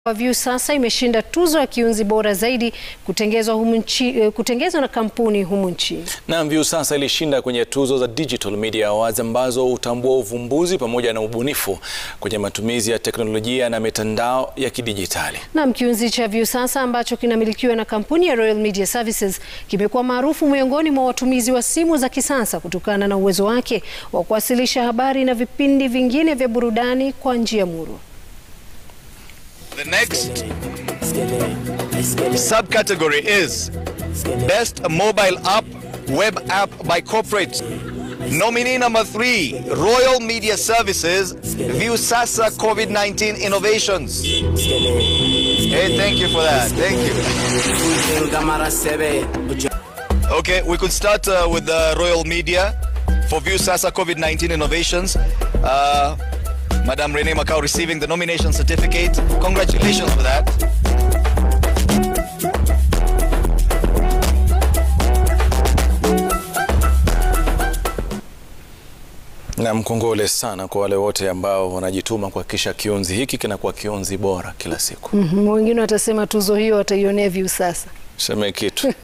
Viusasa imeshinda tuzo ya kiunzi bora zaidi kutengezwa humu nchi, kutengezwa na kampuni humu nchini. Naam, Viusasa ilishinda kwenye tuzo za Digital Media Awards ambazo hutambua uvumbuzi pamoja na ubunifu kwenye matumizi ya teknolojia na mitandao ya kidijitali. Naam, kiunzi cha Viusasa ambacho kinamilikiwa na kampuni ya Royal Media Services kimekuwa maarufu miongoni mwa watumizi wa simu za kisasa kutokana na uwezo wake wa kuwasilisha habari na vipindi vingine vya burudani kwa njia murwa. The next subcategory is Best Mobile App, Web App by Corporate. Nominee number three, Royal Media Services, Viusasa COVID-19 Innovations. Hey, thank you for that. Thank you. Okay, we could start uh, with the Royal Media for Viusasa COVID-19 Innovations. Uh, Madam Renee Macau receiving the nomination certificate. Congratulations for that. Na mkongole sana kwa wale wote ambao wanajituma kuhakikisha kiunzi hiki kinakuwa kiunzi bora kila siku. Mhm, wengine watasema tuzo hiyo wataionea Viusasa. Seme kitu